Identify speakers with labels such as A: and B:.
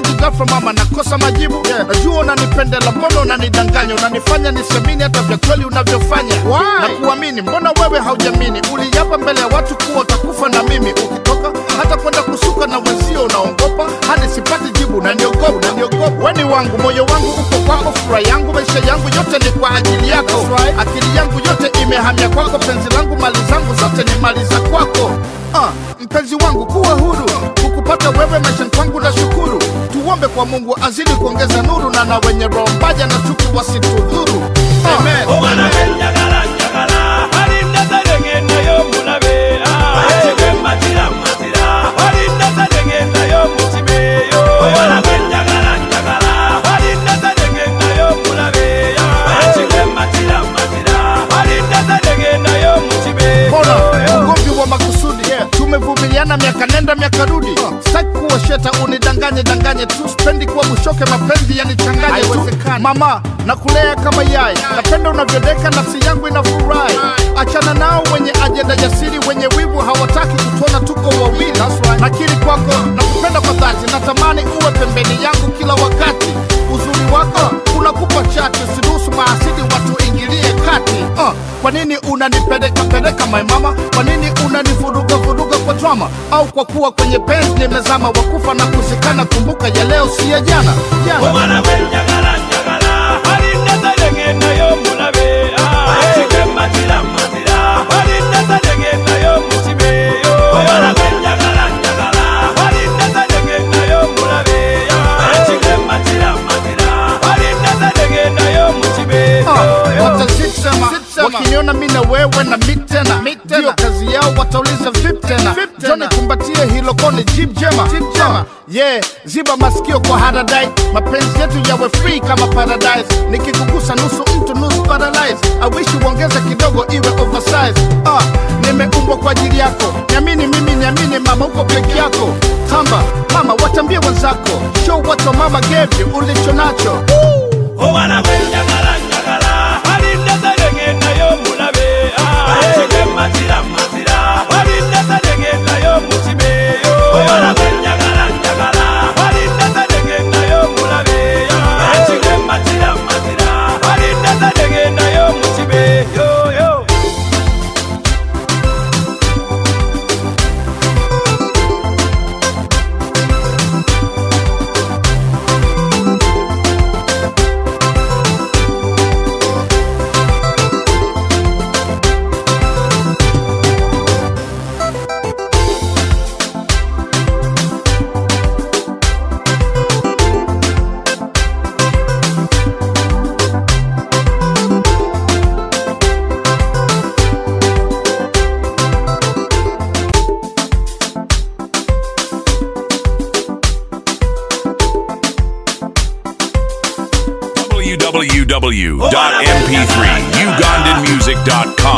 A: tu ghafla mama nakosa majibu yeah. najua unanipendela mbona unanidanganya unanifanya nisiamini hata vya kweli unavyofanya na kuamini mbona wewe haujamini uliapa mbele ya watu kuwa utakufa na mimi ukitoka hata kwenda kusuka na wenzio unaongopa hadi sipati jibu naniogopa naniogopa weni wangu moyo wangu uko kwako furaha yangu maisha yangu yote ni kwa ajili yako akili yangu yote imehamia kwako penzi langu mali zangu zote ni mali za kwako Ah, mpenzi wangu kuwa huru kukupata wewe maishani kwangu na shukuru tuombe kwa mungu azidi kuongeza nuru na na wenye roho mbaya na chuki wasitudhuru Amen.
B: omwana wenjagala njagala alinda talengendayo mulabe matira matira alinda talengendayo mukibeyo omwana wenjagala njagala alinda talengendayo mulabe matira matira alinda talengendayo mukibeyo
A: Mbona ugomvi wa makusudi tumevumiliana miaka nenda miaka rudi sitaki kuwa sheta unidanganye danganye tu spendi kuwa mushoke mapenzi yanichanganye tu mama nakulea kama yai napenda unavyodeka nafsi yangu inafurahi achana nao wenye ajenda jasiri wenye wivu hawataki kutuona tuko wawili nakiri kwako nakupenda kwa dhati natamani uwe pembeni yangu kila wakati uzuri wako unakupa chati usiruhusu maasidi watu ingilie kati uh, kwa nini unanipeleka peleka my mama kwa nini unanivuruga vuruga kwa drama au kwa kuwa kwenye penzi nimezama wakufa na kuzikana kumbuka ya leo si ya jana jana
B: omwana wenjagala njagala alinda talengendayo mulabe matira matira alinda talengendayo mukibeyo omwana wenjagala njagala alinda talengendayo mulabe matira matira alinda talengendayo mukibeyo
A: watasema wakiniona mi na wewe na mi tena ndiyo kazi yao watauliza vip tena joni kumbatie hilo koni jib jema Uh, yeah ziba masikio kwa haradai mapenzi yetu yawe free kama paradise nikikugusa nusu mtu nusu paralyze awishi uongeze kidogo iwe oversize uh, nimeumbwa kwa ajili yako niamini mimi niamini mama uko peke yako tamba mama watambie wenzako show what your mama gave you ulicho nacho
B: omwana wenjagala njagala alinda talengendayo mulabe matira matira alinda talengendayo mukibeyo omwana wenjagala njagala alinda talengendayo mulabe matira matira alinda talengendayo mukibeyo yo.
C: www.mp3ugandanmusic.com